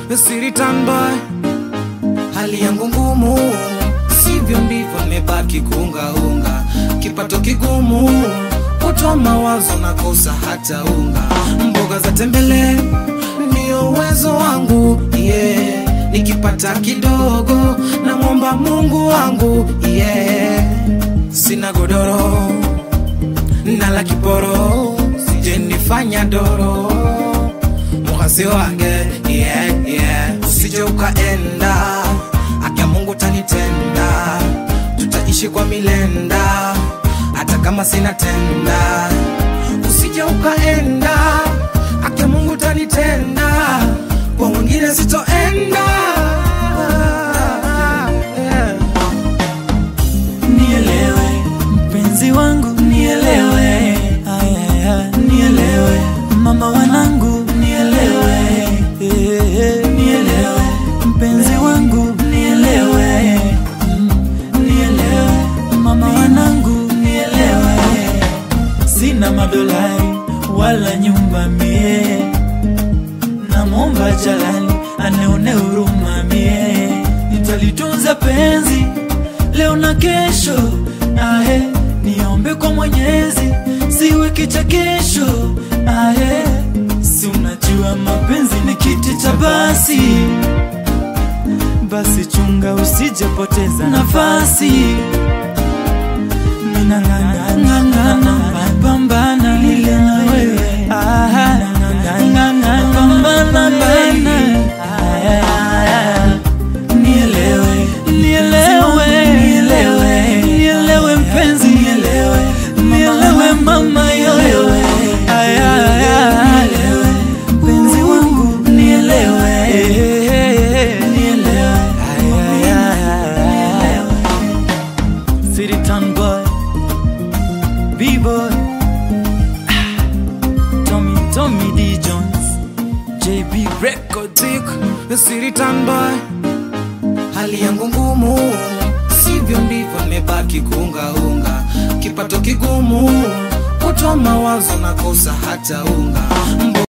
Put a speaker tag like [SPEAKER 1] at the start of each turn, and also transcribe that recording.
[SPEAKER 1] Siritan boy, hali yangu ngumu, sivyo ndivyo nimebaki kuungaunga, kipato kigumu, kutwa mawazo nakosa hata unga, mboga za tembele ndio uwezo wangu yeah. Nikipata kidogo namwomba Mungu wangu yeah. Sina godoro nala kiporo, sije nifanya doro mukasi wange yeah, yeah. Usije ukaenda akia Mungu tanitenda, tutaishi kwa milenda hata kama sina tenda. Usije ukaenda akia Mungu tanitenda, kwa mwingine sitoenda yeah.
[SPEAKER 2] Nielewe mpenzi wangu, nielewe Ayaya, nielewe mama wanangu, nielewe Eh, eh, nielewe mpenzi wangu, nielewe Mm, nielewe mama wanangu, nielewe sina madolari wala nyumba mie, namwomba Jalali anione huruma mie, nitalitunza penzi leo na kesho, ahe, niombe kwa Mwenyezi siwe kichekesho, ahe, si unajua mapenzi ni kiti cha basi, basi chunga usijepoteza nafasi mina ng'ang'ana pambana lile na wewe Aha, ng'ang'ana pambana baby Aya, nielewe nielewe nielewe nielewe mpenzi nielewe nielewe mama yoyo Aya, aya, mpenzi wangu nielewe nielewe Aya, aya, City Town boy B-boy Ah, Tommy Tommy D Jones JB Records
[SPEAKER 1] Zik, Siritan boy, hali yangu ngumu, sivyo ndivyo nimebaki kuungaunga, kipato kigumu, kutwa mawazo nakosa hata unga Mbo